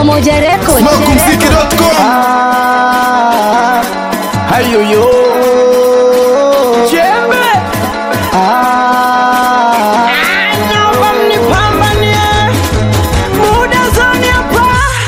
Pamoja Record. Smokumziki.com Hayoyo Chembe Naomba mnipambanie Muda zoni hapa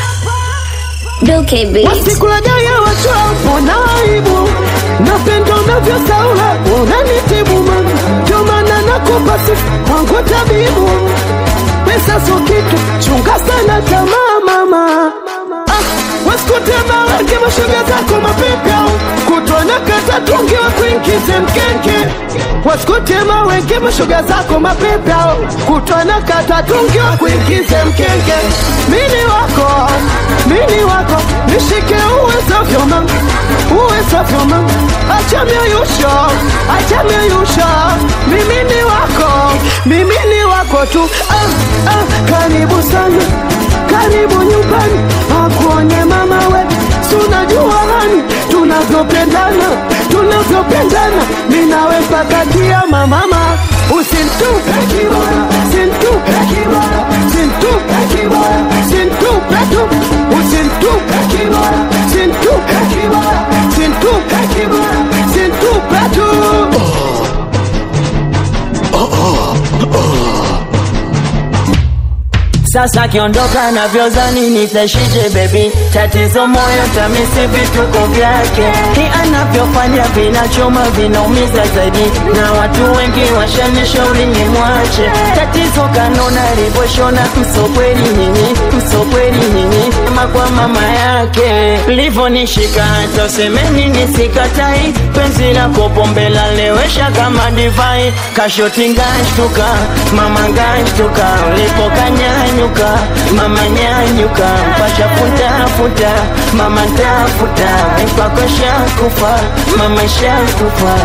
Duke Beat. Sikulajaye wachapo na aibu Napenda unavyosaula unanitibu mama Ndio maana nakupa sifa kwangu tabibu Pesa sio kitu chunga sana tamaa mama Ah, wasikutema wenge mashoga zako mapepya kutwa na kata tungi wa kuingize mkenge wasikutema wenge mashoga zako mapepya kutwa na kata tungi wa kuingize mkenge mini wako mini wako nishike uwezavyo mama uwezavyo mama acha miayusho acha miayusho mimi ni wako mimi ni wako tu ah, ah, karibu sana karibu nyumbani akuone mama we sunajua hani tunavyopendana tunavyopendana minawe mpaka kiama mama usintupe kibora sintupe kibora sintupe kibora sintupe tu usintupe kibora sintupe kibora sintupe kibora sintupe tu Sasa kiondoka na vyozani nitashije baby, tatizo moyo tamisi vituko vyake, ni anavyofanya vinachoma vinaumiza zaidi, na watu wengi washanishauri ni mwache. Tatizo kanona alivyoshona, msokweli nyinyi, msokweli nyinyi, kama kwa mama yake livyonishika, hata usemeni nisikatai, penzi lako pombe lalewesha kama divai, kashoti ngashtuka, mama ngashtuka, ulipokanyanyuka, mama nyanyuka, pasha futa futa, mama tafuta, kwako shakufa, mama shakufa.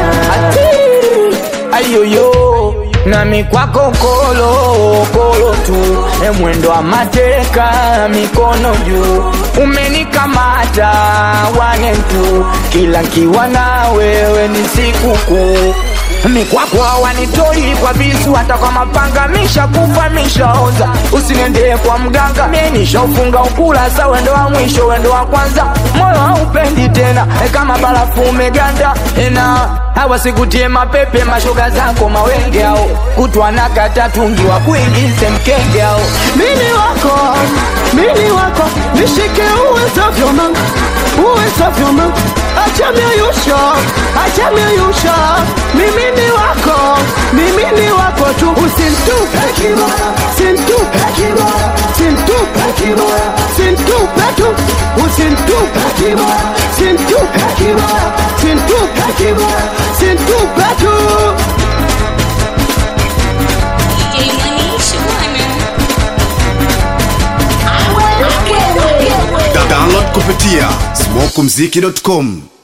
Ayoyo nami kwako kolo kolo tu, e mwendo wa mateka, mikono juu, umenikamata wane tu, kila nkiwa na wewe ni sikukuu mikwako hawanitoi kwa visu, hata kwa mapanga mishakufa mishaoza. Usiniendee kwa mganga, mie nishaufunga ukurasa, wendo wa mwisho, wendo wa kwanza, moyo haupendi tena e kama barafu umeganda ena hawa sikutie mapepe, mashoga zako mawenge ao kutwa na kata tungi wa kuingize mkenge ao mini wako mini wako nishike uwezavyo mama uwezavyo mama acha miayusho acha miayusho mimi ni wako mimi ni wako tu usintupe kibora sintupe kibora sintupe kibora sintupe tu usintupe kibora sintupe kibora sintupe kibora sintupe tu download kupitia smokumziki.com